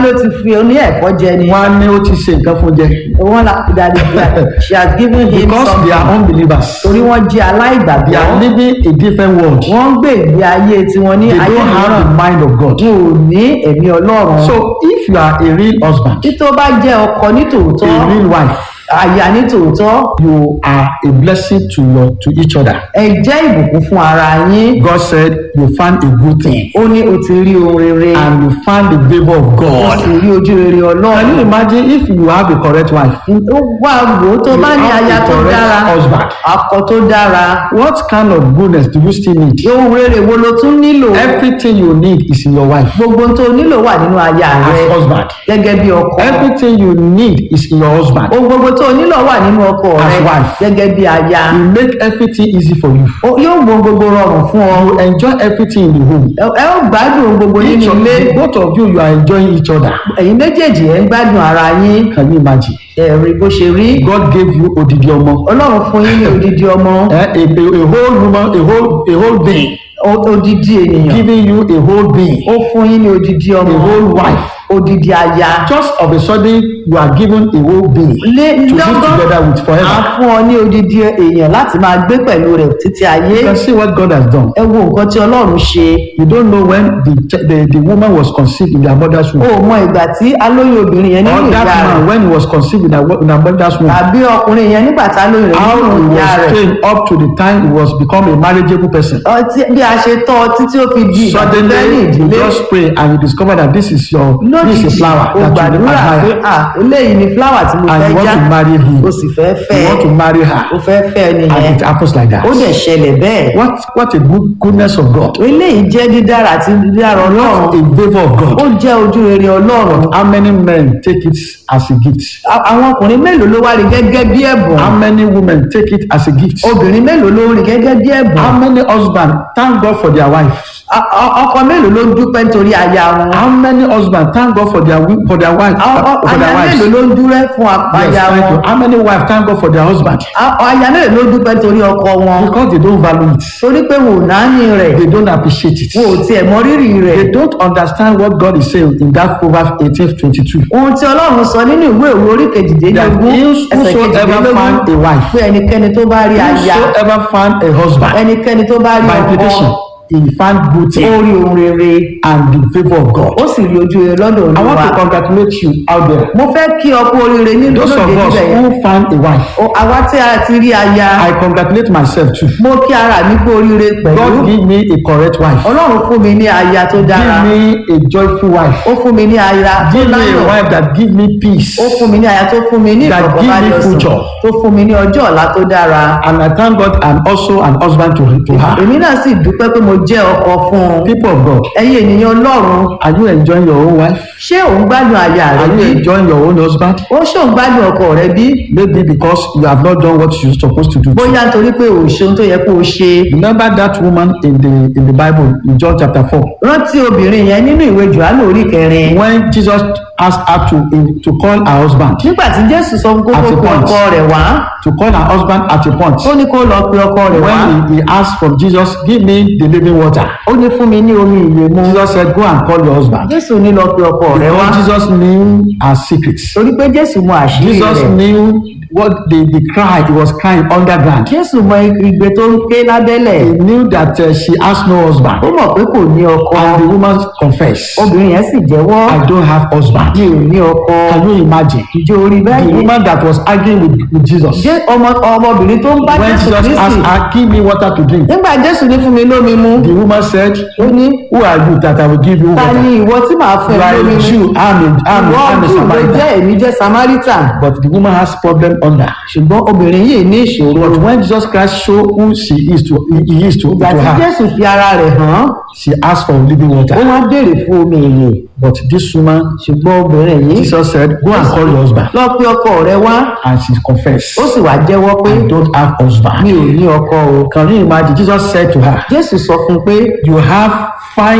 ló ti fi oní ẹ̀fọ́ jẹ ni wọ́n á ní ó ti ṣe nǹkan fún jẹ wọ́n la dàdí she has given him because they are something unbelievers torí wọ́n jẹ́ they aláìgbàgbọ́ are living a different world wọ́n ń gbé ìgbé ayé tiwọn ní they ayé don't have mìíràn the mind of God wọn ò ní ẹ̀mí ọlọ́run so if you are a real husband tí tó bá jẹ́ ọkọ ní tòótọ́ a real wife aya ní tòótọ́ you are a blessing to your to each other ẹ jẹ́ ìbùkún fún ara yín God said you found a good thing ó ní o ti rí ohun rere and you found the favour of o God sì rí ojú rere can you ọlọ́run imagine if you have a correct wife ó wà wò ó tó You bá ní have aya a tó correct dára husband. akọ tó dára what kind of goodness do you still need ohun rere wo ló tún nílò everything you need is in your wife gbogbo ohun tó nílò wà nínú aya rẹ as husband gẹ́gẹ́ bí ọkọ everything you need is in your husband ohun gbogbo tó nílò wà nínú ọkọ As rẹ wife. gẹ́gẹ́ bí aya you make everything easy for you Ó- yóò mú ohun gbogbo rọrùn fún ọ you enjoy everything in the home ẹ ẹ ó gbádùn ohun gbogbo each nínú of ilé you both of you you are enjoying each other ẹ̀yin méjèèjì ẹ̀ ń gbádùn ara yín can you imagine ẹ̀rí bó ṣe rí God gave you odidi ọmọ ọlọ́run fún yín ní odidi ọmọ eh, a, a, a whole woman a whole a whole being o- odidi ènìyàn giving you a whole being ó fún yín ní odidi ọmọ a whole wife odidi aya just of a sudden you are given a whole being lé to live lọ́gán together with a forever fún ọ ní odidi èèyàn láti máa gbé pẹ̀lú rẹ̀ títí ayé you can see what God has done ẹ wo nǹkan tí ọlọ́run ṣe you don't know when the the, the woman was conceived in their mother's o womb mọ ìgbà tí alóyún obìnrin yẹn nínú or ìyá that rẹ̀ man when he was conceived in her, wo- in her mother's womb tàbí ọkùnrin yẹn nígbà tá lóyún rẹ̀ how nínú he ìyá was rẹ̀ trained up to the time he was become a marriageable person ọtí bí a ṣe tọ́ ọtí tí ó fi di ìgbàgbọ́ ní suddenly you ìdílé just pray and you discover that this is your this is a lójijì flower o that you gbàdúrà pé admire à eléyìí ni fúláwà tí mo and fẹ́ you já want to marry him o sì fẹ́ fẹ́ you want to marry her o fẹ́ fẹ́ and nìyẹn it happens like that ó dẹ̀ ṣẹlẹ̀ bẹ́ẹ̀ what what a good goodness of God eléyìí jẹ́ dídára àti dídára ọlọ́run what a favour of ó God jẹ́ ojú rere ọlọ́run how many men take it as a gift A- àwọn ọkùnrin mélòó ló wá rí gẹ́gẹ́ bí ẹ̀bùn how many women take it as a gift obìnrin mélòó ló rí gẹ́gẹ́ bí ẹ̀bùn how many husbands thank God for their wives A- a- ọkọ mélòó ló dúpẹ́ nítorí aya wọn how many husbands thank God for their wi- for their wife A- a- for their aya wives mélòó ló ń dúrẹ́ fún yes aya thank wọn you how many wives thank God for their husband A- aya mélòó ló dúpẹ́ nítorí ọkọ wọn because they don't value it torí pé wò náání rẹ̀ they don't appreciate it wò ó tiẹ̀ mọ rírì rẹ̀ they don't understand what God is saying in that Proverbs eighteen twenty two ohun tí ọlọ́run sọ nínú ìwé òwe orí that kejìdínlógún ẹsẹ̀ whosoever kejìdínlógún found a wife pé ẹnikẹ́ni tó bá rí aya whosoever found a husband ẹnikẹ́ni tó bá rí by implication ọkọ he found good ó thing rí ohun rere and the favour of God ó sì rí ojú rere lọ́dọ̀ I want to olúwa congratulate you out there mo fẹ́ kí ọkọ oríire ní those lóde of us níbẹ̀ yẹn who found a wife O- àwa tí a ti rí aya I congratulate myself too mo kí ara mi kú oríire pẹ̀lú God give me a correct wife ọlọ́run fún mi ní aya tó dára give me a joyful wife ó fún mi ní aya tó give me a láyọ̀ wife that give me peace ó fún mi ní aya tó fún mi ní That give me ìfọ̀kànbalẹ̀ ọ̀sán future. tó fún mi ní ọjọ́ ọ̀la tó dára and I thank God I'm also an husband to, to her èmi náà sì dúpẹ́ pé mo jẹ́ ọkọ fún un people of God ẹ̀yin ènìyàn ọlọ́run are you enjoying your own wife ṣé òun gbádùn aya rẹ are you bí enjoying your own husband ó ṣé òun gbádùn ọkọ rẹ bí maybe because you have not done what you supposed to do bóyá nítorí pé ò ṣe ohun tó yẹ kó o ṣe remember that woman in the in the Bible in John chapter four rántí obìnrin yẹn nínú ìwé johannu orí kẹrin when Jesus asked her to to call her husband nígbà tí jésù sọ fún kókó At a pé point. ọkọ rẹ wá to call her husband at a point ó ní kó lọ pe ọkọ rẹ wá when he, he asked from Jesus give me the living water ó ní fún mi ní omi ìyè mu Jesus said go and call your husband jésù ní lọ pe ọkọ rẹ wá because Jesus knew her secrets torí pé jésù mọ àṣírí Jesus rẹ knew what the the cry he was crying underground jésù mọ igbe tó ń ké lábẹ́lẹ̀ he knew that uh, she has no husband ó mọ̀ pé kò ní ọkọ and the woman confessed obìnrin yẹn sì jẹ́wọ́ I don't have husband mi ò ní ọkọ can you imagine ìjọ orí the báyìí woman that was arguing with, with Jesus jẹ́ ọmọ ọmọbìnrin tó ń bá when jésù Jesus kristi asked her give me water to drink nígbà jésù ní fún mi lómi mu the woman said ó ní who are you that I will give you ta water ni ìwọ tí màá fún you ẹ are lómi a mu Jew I'm a I'm a ìwọ I'm a jù ló Samaritan jẹ́ èmi jẹ́ samaritan but the woman has problem under ṣùgbọ́n obìnrin yìí ní ìṣòro but when Jesus Christ show who she is to he he is to, ìgbà to tí her jésù fi ara rẹ̀ hàn she asked for living ó water wá béèrè fún omi ìyè but this woman ṣùgbọ́n obìnrin yìí Jesus said go and call your husband lọ pé ọkọ rẹ wá and she confessed ó sì wá jẹ́wọ́ pé I don't have husband mi ò ní ọkọ o can you imagine Jesus said to her jésù sọ fún un pé you have five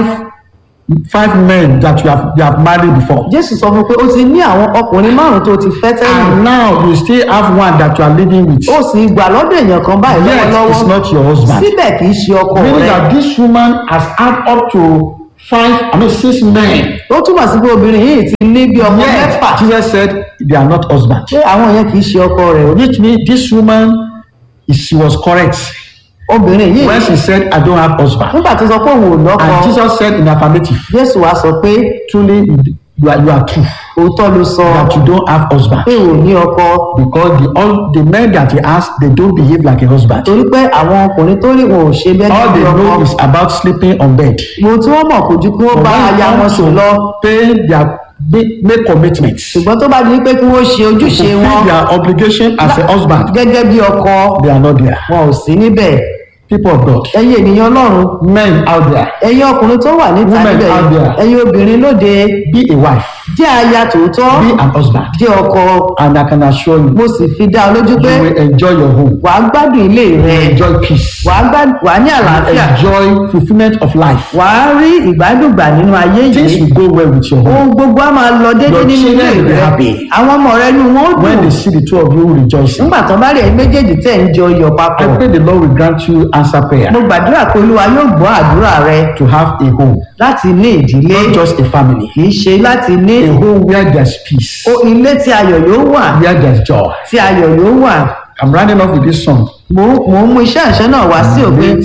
five men that you have you have married before jésù sọ fún un pé ó ti ní àwọn ọkùnrin márùn tó ti fẹ́ tẹ́lẹ̀ and now you still have one that you are living with ó sì gbà lọ́dọ̀ èèyàn kan báyìí yet it's lọ́wọ́lọ́wọ́ not your husband síbẹ̀ kì í ṣe ọkọ meaning rẹ that this woman has had up to five, I mean six men. ó túmọ̀ sí pé obìnrin yìí ti ní bí ọmọ mẹ́fà Yet Jesus said they are not husband. pé àwọn yẹn kì í ṣe ọkọ rẹ̀ o. Which means this woman, she was correct obìnrin yìí when she said, I don't have husband. nígbà tó sọ pé òun ò lọ́kọ And Jesus said in affirmative, jésù wá sọ pé truly you are, you are true òótọ́ ló sọ that you don't have husband. pé ò ní ọkọ Because the all the men that he asked, they don't behave like a husband. torí pé àwọn ọkùnrin tó rí wọn ò ṣe bẹ́ẹ̀ All ní they ọkọ know is about sleeping on bed. mo tí wọ́n mọ̀ kò ju kí wọ́n bá aya wọn sùn lọ pay their make, make commitments. ṣùgbọ́n tó bá di pé kí wọ́n ṣe ojúṣe wọn fulfill their obligation as a husband. gẹ́gẹ́ bí ọkọ They are not there. wọn ò sí níbẹ̀ People of God, ẹ̀yin ènìyàn ọlọ́run men out there, ẹ̀yin ọkùnrin tó wà níta Women níbẹ̀ out there. ẹ̀yin obìnrin lóde be a wife, jẹ́ aya tòótọ́ be an husband, jẹ́ ọkọ and I can assure you, mo sì fi dá ọ lójú pé you will enjoy your home, wàá gbádùn ilé rẹ enjoy peace, wàá gbádùn wàá ní àlàáfíà enjoy fulfillment of life. wàá rí ìgbádùn gbà nínú ayé Things yìí will go well with your home. ohun gbogbo á máa lọ déédéé Your nínú ilé children will be rẹ happy. àwọn ọmọ rẹ inú wọn ó When dùn they see the two of you rejoicing, nígbà tó bá rí ẹ méjèèjì tẹ̀ ń jọ iyọ̀ I papọ̀ pray the Lord will grant you answer prayer mo gbàdúrà pé olúwa yóò gbọ́ àdúrà rẹ to have a home, láti ní ìdílé not just a family, kì í ṣe láti ní a home where there's peace, o- ilé tí ayọ̀ yóò wà where there's joy. tí ayọ̀ yóò wà I'm running off with this song. mo mo ń mú iṣẹ́ ìṣẹ́ náà wá sí òpin